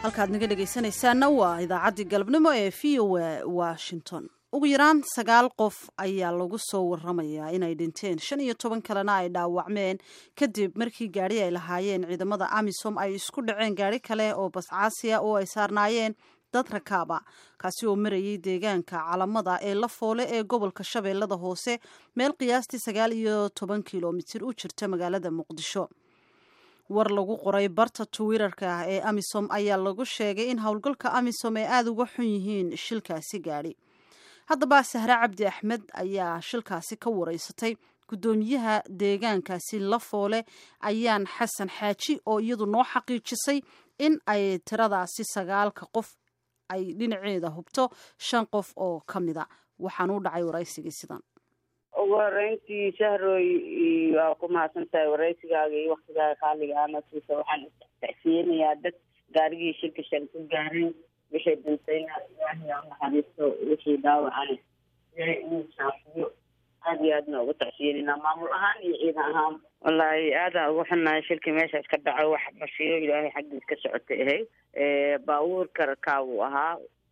halkaad naga dhegaysanaysaana waa idaacaddii galabnimo ee v o a washington ugu yaraan sagaal qof ayaa lagu soo waramayaa inay dhinteen shan iyo toban kalena ay dhaawacmeen kadib markii gaadhi ay lahaayeen ciidamada amisom ay isku dhaceen gaadhi kale oo bascaasiya oo ay saarnaayeen dad rakaaba kaasi oo marayay deegaanka calamada ee la foole ee gobolka shabeellada hoose meel qiyaastii sagaal iyo toban kilomitir u jirta magaalada muqdisho war lagu qoray barta twitter-ka ah ee amisom ayaa lagu sheegay in howlgalka amisom ay aada uga xun yihiin shilkaasi gaadhi haddaba sahre cabdi axmed ayaa shilkaasi ka wareysatay guddoomiyaha deegaankaasi la foole ayaan xasan xaaji oo iyadu noo xaqiijisay in ay tiradaasi sagaalka qof ay dhinaceeda hubto shan qof oo ka mida waxaan u dhacay waraysigii sidan ugu horeyntii shahroy waa ku mahadsan tahay waraysigaaga iyo waktigaaga qaaliga ana siisa waxaan tacsiyenayaa dad gaarigii shirka shan ku gaareen wixii dhintayna ilaahay ha naxariisto wixii dhaawacana ilaahay inuu shaafiyo aada iyo aadna ugu tacsiyenaynaa maamul ahaan iyo ciidan ahaan wallaahi aadaan ugu xunnahay shirkii meeshaas ka dhacay wax masiiro ilaahay xaggiis ka socotay ahay baabuurka rakaabuu ahaa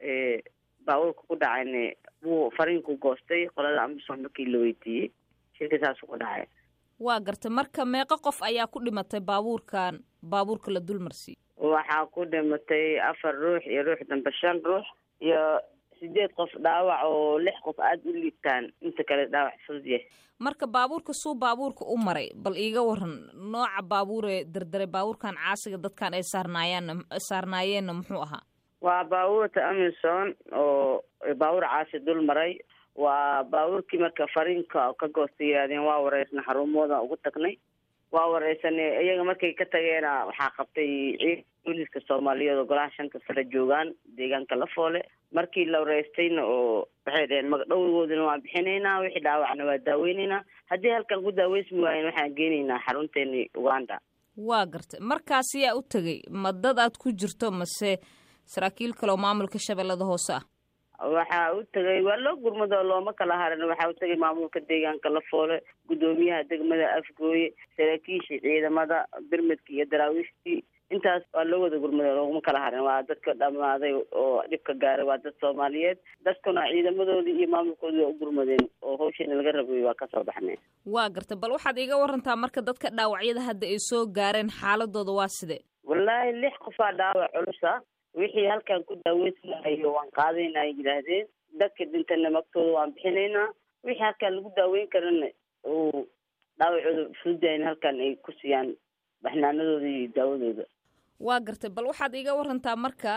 baabuurka ku dhacayna wuu fariinku goostay qolada amisom markii la weydiiyey shirka saasuu ku dhacay waa gartay marka meeqo qof ayaa ku dhimatay baabuurkan baabuurka la dulmarsiiy waxaa ku dhimatay afar ruux iyo ruux dambe shan ruux iyo sideed qof dhaawac oo lix qof aada u liibtaan inta kale dhaawac fudud yahay marka baabuurka suu baabuurka u maray bal iiga waran nooca baabuuree derderay baabuurkan caasiga dadkan ay saarnaayeen saarnaayeenna muxuu ahaa waa baabuurta amison oo baabuur caasi dul maray waa baabuurkii marka fariinka ka goostay yidhahdeen waa wareysna xarumooda ugu tagnay waa wareysanay iyaga markay ka tageena waxaa qabtay ciid booliska soomaaliyeed oo golaha shanta sare joogaan deegaanka la foole markii la wareystayna oo waxay dhaheen magdhowgoodana waan bixinaynaa wixii dhaawacna waa daaweyneynaa haddii halkan ku daaweysmi waayen waxaan geenaynaa xarunteeni uganda waa gartay markaas yaa u tegay ma dad aad ku jirto mase saraakiil kale oo maamulka shabeellada hoose ah waxaa u tegay waa loo gurmado looma kala harin waxaa u tegay maamulka deegaanka la foole guddoomiyaha degmada afgooye saraakiishii ciidamada birmidka iyo daraawiishtii intaas waa loo wada gurmado looguma kala harin waa dadka dhammaaday oo dhibka gaaray waa dad soomaaliyeed dadkuna ciidamadoodii iyo maamulkoodii waa u gurmadeen oo hawshiina laga rabay waa kasoo baxneen waa gartay bal waxaad iiga warantaa marka dadka dhaawacyada hadda ay soo gaareen xaaladooda waa sidee wallaahi lix qofaa dhaawac culusa wixii halkan ku daaweysanayo waan qaadaynaa ay yidhaahdeen dadka dhintana magtooda waan bixinaynaa wixii halkan lagu daaweyn karana uu dhaawacooda fududayn halkan ay ku siiyaan baxnaanadooda iyo daawadooda waa gartay bal waxaad iiga warantaa marka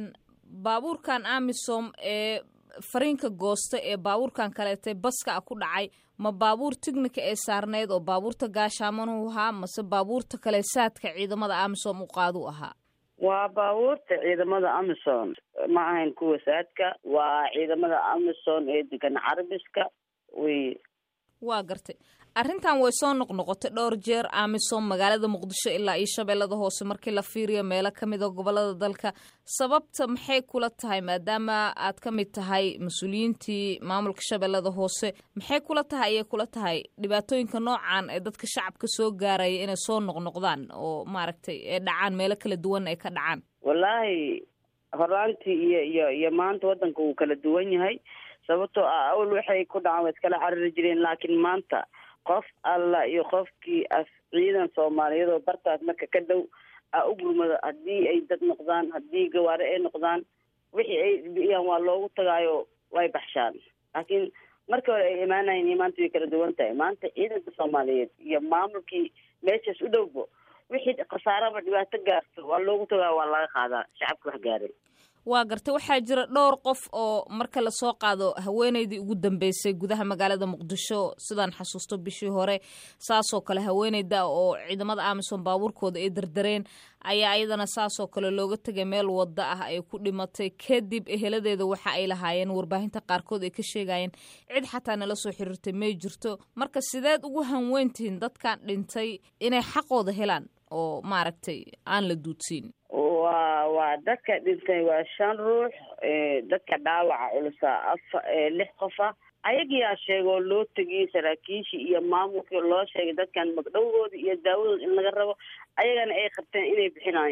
baabuurkan amisom ee fariinka goosta ee baabuurkan kaleetay baska a ku dhacay ma baabuur tignika ee saarneyd oo baabuurta gaashaamanuu ahaa mase baabuurta kale saadka ciidamada amisom u qaadu ahaa waa baabuurta ciidamada amison ma ahayn kuwa saadka waa ciidamada amison ee degan carabiska wey waa gartay arrintan way soo noqnoqotay dhowr jeer amisom magaalada muqdisho ilaa iyo shabeellada hoose markii la fiiriyo meelo ka mid a gobolada dalka sababta maxay kula tahay maadaama aad ka mid tahay mas-uuliyiintii maamulka shabeellada hoose maxay kula tahay ayay kula tahay dhibaatooyinka noocan ee dadka shacabka soo gaaraya inay soo noqnoqdaan oo maaragtay ee dhacaan meelo kala duwan ay ka dhacaan wallaahi horaantii iyo iyo iyo maanta waddanka wuu kala duwan yahay sababtoo ah awal waxay ku dhacaan way iskala carari jireen laakiin maanta qof alla iyo qofkii as ciidan soomaaliyeed oo bartaas marka ka dhow a u gurmado haddii ay dad noqdaan haddii gawaare ay noqdaan wixii ay biyaan waa loogu tagaayo way baxshaan laakiin markii hore ay imaanayen iyo maanta way kala duwan tahay maanta ciidanka soomaaliyeed iyo maamulkii meeshaas u dhowbo wixii khasaaraba dhibaato gaarto waa loogu tagaayo waa laga qaadaa shacabka wax gaaray waa gartay waxaa jira dhowr qof oo marka lasoo qaado haweeneydii ugu dambeysay gudaha magaalada muqdisho sidaan xasuusto bishii hore saasoo kale haweeneyda oo ciidamada amisom baabuurkooda ay dardareen ayaa iyadana saasoo kale looga tegay meel wada ah ay ku dhimatay kadib eheladeeda waxa ay lahaayeen warbaahinta qaarkood ay ka sheegayeen cid xataa nala soo xiriirtay may jirto marka sideed ugu hanweyntihiin dadkan dhintay inay xaqooda helaan oo maaragtay aan la duudsiin waa waa dadka dhintay waa shan ruux dadka dhaawaca culusa afa lix qofa ayagiyaa sheegoo loo tegiyey saraakiishii iyo maamulkii loo sheegay dadkan magdhowgooda iyo daawadooda in laga rabo ayagana ay qabteen inay bixinayaan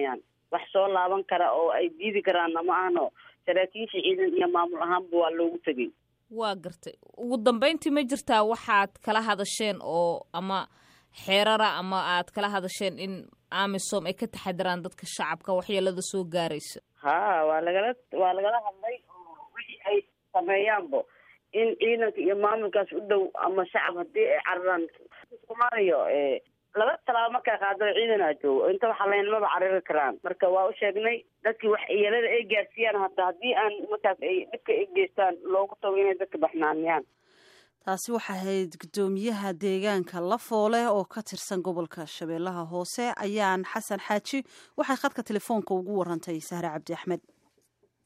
wax soo laaban kara oo ay diidi karaanna ma ahno saraakiisha ciidan iyo maamul ahaanba waa loogu tegay waa gartay ugu dambeyntii ma jirtaa waxaad kala hadasheen oo ama xeerara ama aad kala hadasheen in amisom ay ka taxadiraan dadka shacabka waxyeelada soo gaaraysa ha waa lagala waa lagala hadlay oo wixii ay sameeyaanbo in ciidanka iyo maamulkaas u dhow ama shacab haddii ay cararaan soomaaliya laba talaabo markaa qaado ciidanaa joogo inta waxaa laynamaba carari karaan marka waa u sheegnay dadkii wax yeelada ay gaarsiiyaan hata haddii aan markaas ay dhibka ay geystaan loogu tago inay dadka baxnaaniyaan taasi waxay ahayd guddoomiyaha deegaanka lafoole oo ka tirsan gobolka shabeellaha hoose ayaan xasan xaaji waxay khadka telefoonka ugu warantay sahre cabdi axmed